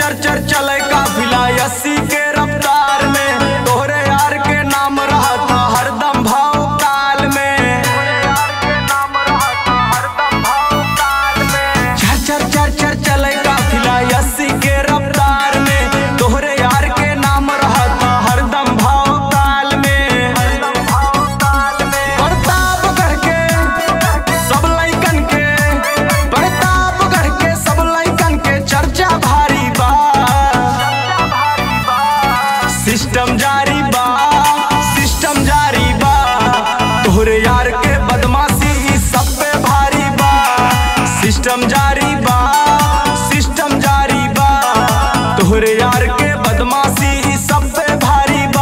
चर चर चले काफिला अस्सी के रफ्तार में तोहरे यार के नाम रहा था हरदम भाव काल में चर चर चर चर चले काफिला अस्सी के रफ्तार में तोहरे यार के नाम रहा था हरदम भाव काल में प्रताप करके सब लइकन के प्रताप करके सब लइकन के चर्चा भारी बा सिस्टम जारी बा सिस्टम जारी बा तोहरे यार के बदमाशी ई सब पे भारी बा सिस्टम जारी बा सिस्टम जारी बा तोहरे यार के बदमाशी ई सब पे भारी बा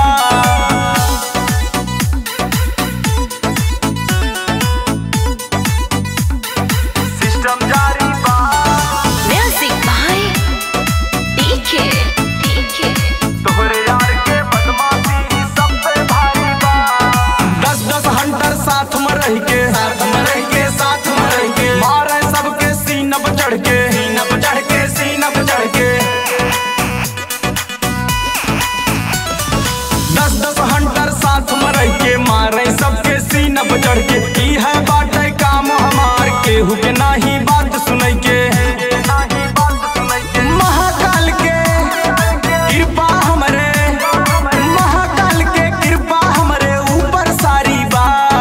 सिस्टम जारी बा Music by DK. DK. तोहरे यार के बदमाशी सब पे भारी बा दस दस हंटर साथ में रह के साथ में रह के साथ में रह के मारे सबके सीना पे चढ़ के सीना पे चढ़ के सीना पे चढ़ के दस दस हंटर साथ में रह के मारे सबके सीना पे चढ़ के ई है बाटे काम हमार केहू के नाही बात सुनै के महाकाल के कृपा हमरे महाकाल के कृपा हमरे ऊपर सारी बा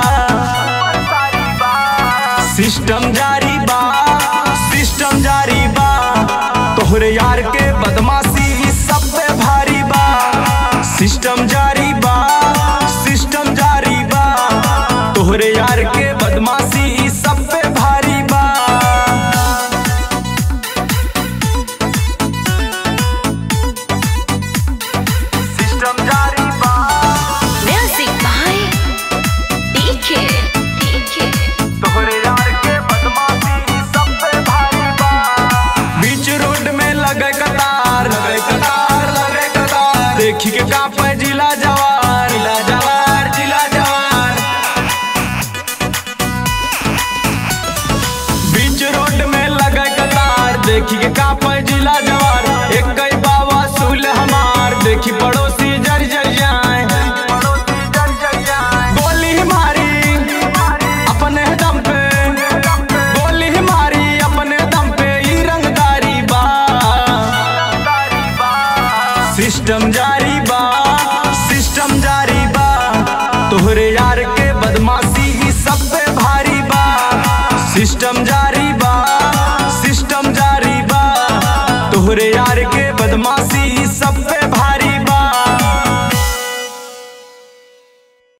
सिस्टम जारी बा सिस्टम जारी बा तोहरे यार के बदमाशी ई सब पे भारी बा सिस्टम जारी बा सिस्टम जारी बा तोहरे यार के बदमाशी ई सब पे भारी बा सिस्टम जारी बा Music by DK. DK. तोहरे यार के बदमाशी सब पे भारी बा बीच रोड में लगे कतार लगे कतार लगे कतार देखी के कांपे जिला जवार जिला जवार जिला जवार बीच रोड में लगे कतार देखी के कांपे जिला जवार एक कई बाबा सुल हमार देखी पड़ोसी जर जर जाए गोली मारी अपने दम पे गोली मारी अपने दम पे ई रंगदारी बा सिस्टम जारी बा सिस्टम जारी बा तोहरे यार के बदमाशी ई सब पे भारी बा सिस्टम जारी